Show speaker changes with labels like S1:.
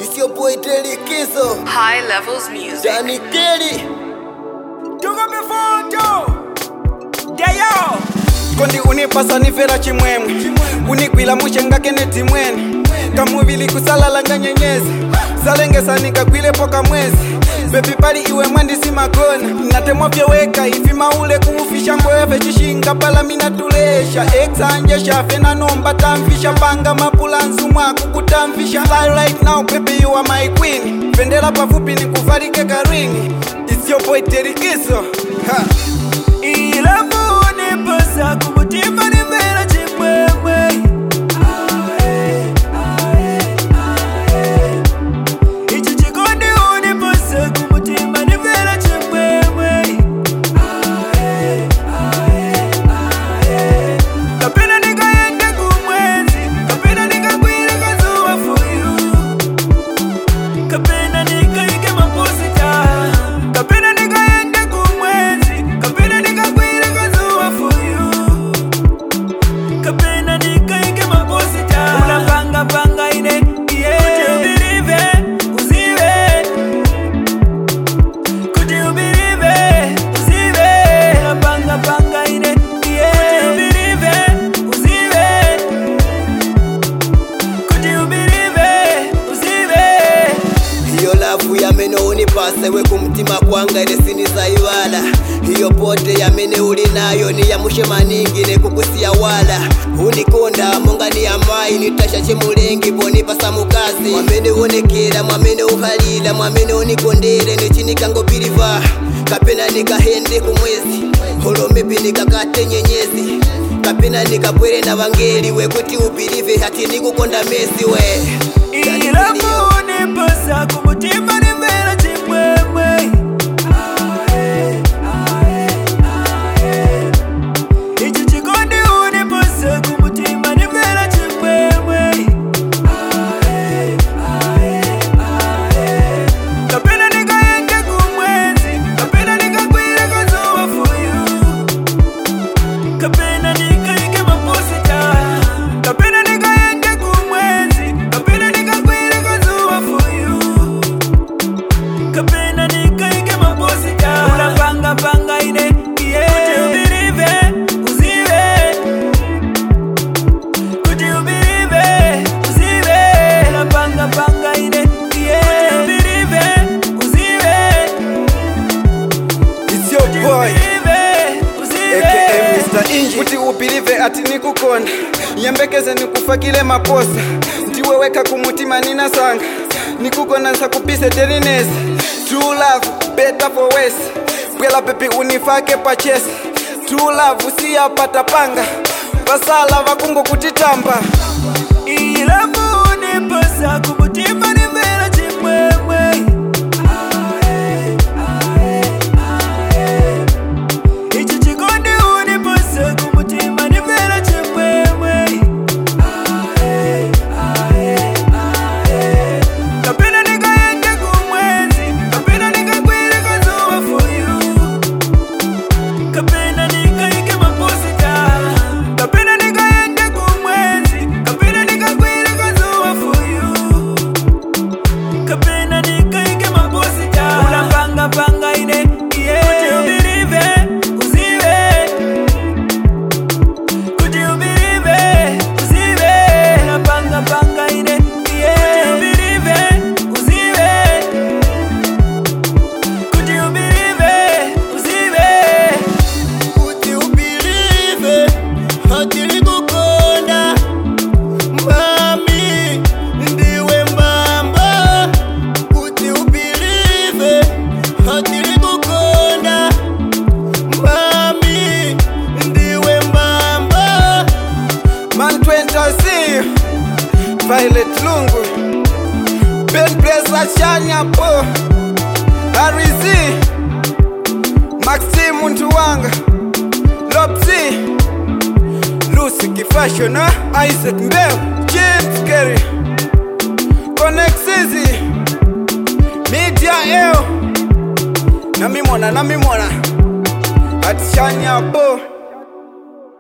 S1: It's your boy Telly Kizo,
S2: High levels music.
S1: Danny Kelly.
S3: Tuko mifuto Deyo
S4: kondi unipasa nifera chimwemwe unikwila mushengake netimwene kamuvili kusalalanga nyenyezi salengesa nikagwilepo kamwezi bebi pali iwe mwandisi makona natemwa vyeweka ifi maule kuufisha ngweve cishinga pala minatulesha exanje shafe nanomba tamfisha panga mapulanzu mwaku kutamfisha Fly right now baby you are my queen pendela pafupi nikuvalike karingi It's your boy terikiso ha.
S3: Ilamu uniposa kumutima nimera chimwemwe Ichi chikondi uniposa kumutima nimera chimwemwe Kapena nikaende kumwezi Kapena nikagwire kazuwa for you kapena nikaike maposita kapena nikaende kumwezi kapena nikagwire kazuwa for you kapena nikaike maposita unapanga panga ine yeah. kuti ubirive uzive kuti ubirive uzive unapanga panga ine yeah. kuti ubirive uzive kuti ubirive uzive
S1: Hiyo lavu yamene unipase we kumtima kwanga ine sinisaiwala hiyo pote yamene uli nayo niyamushe maningi nekukusiya wala unikonda monga ni amayi nitasha chemulengi ponipasa mukazi mwamene uonekera mwamene uhalila mwamene unikondere nichinikangopiliva kapena nikahende kumwezi holomepi nikakate nyenyezi kapena nikabwere na vangeli wekuti upilive hati nikukonda mesi we
S3: ilamu uniposa kumutima nimera chimwemwe ichi chikondi uniposa kumutima nimera chimwemwe kapena nikaende kumwezi kapena nikagwire kazuwa for you kapena nikaike maposita kapena nikaende kumwezi kapena nikagwire kazuwa for you kapena nikaike maposita unapanga panga ine yeah. kuti ubirive uzive kuti ubirive uzive unapanga panga ine yeah. kuti ubirive uzive
S4: It's your boy
S3: ubirive uzive
S4: aka Mr. Inji kuti upilive ati nikukonda yembekeze nikufakile maposa ndiweweka kumutima ninasanga nikukona nsakupise telinesi true love better for west bwela pepi unifake pachesi true love usiyapata panga vasala vakungo kutitamba
S3: ilamu uniposa kumutima nimera chimwemwe ichi chikondi uniposa kumutima nimera chimwemwe kapena nikaende kumwezi kapena nikagwire kazuwa for you kapena nikaike maposita kapena nikaende kumwezi kapena nikagwire kazuwa for you kapena nikaike maposita unapanga panga ine yeah. kuti ubirive uzive kuti ubirive uzive unapanga panga ine yeah. kuti ubirive uzive kuti ubirive uzive
S1: kuti upilive hatili kukonda mami ndiwe mbamba kuti upilive hatili kukonda mami ndiwe mbamba
S4: man twentasi violet lungu ben blesa shanya po arizi maxi muntu wanga lopsi lusi kifashona isaac mbeo james kerry conexizi media eo namimona namimona atishanya po